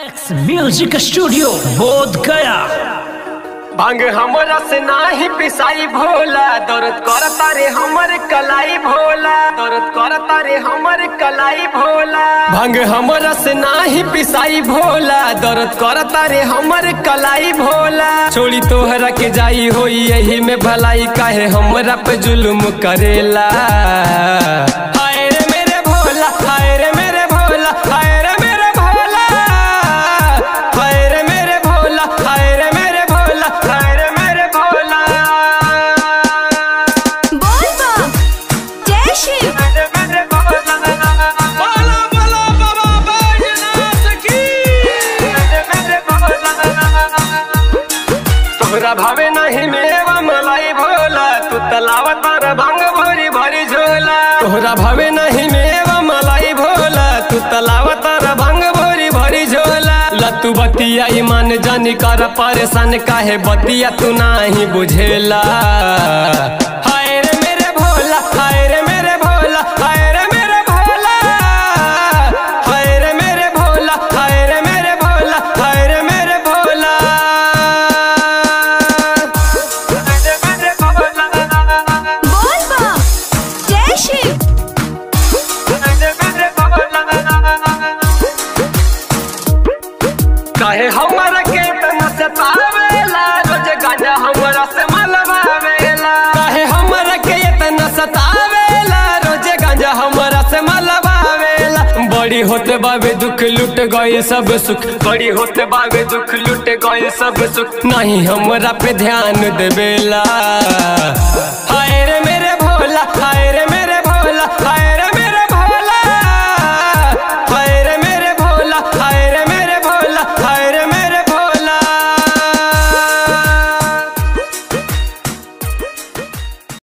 max music studio बोध गया भांग हमरा से नाही पिसाई भोला दर्द करता रे हमर कलाई भोला दर्द करता रे हमर कलाई भोला भांग हमरा से नाही पिसाई भोला दर्द करता रे हमर कलाई भोला छोड़ी तोहरा के जाई होई यही में भलाई काहे हमरा पे जुल्म करेला हाय रे मेरे भोला हाय रे मेरे भोला हाय रे मेरे भोला हाय रे मेरे भोला हाय रे मेरे भोला हाय रे मेरे भोला बोल बम जय शिव मेरे मेरे भोला बोला बोला बाबा बैजनाथ की मेरे मेरे भोला तोहरा भावे नहीं मेवा मलाई भोला तू तलावा तारा भांग भरी भरी झोला तोहरा भावे नहीं मेवा मलाई भोला तू तलावा तारा भांग भरी भरी झोला लतू बतिया ईमान जानी कर परेशान काहे बतिया तू नाही बुझेला हाय रे मेरे भोला हाय रे मेरे भोला हाय रे मेरे भोला हाय रे मेरे भोला हाय रे मेरे भोला हाय रे मेरे भोला बोल बम जय शिव काहे हमरा के तना सतावेला रोज गांजा हमरा से मलबावेला काहे हमरा के तना सतावेला रोज गांजा हमरा से मलबावेला बड़ी होते बाबे दुख लुट गए सब सुख बड़ी होते बाबे दुख लुट गए सब सुख नहीं हमरा पे ध्यान देवेला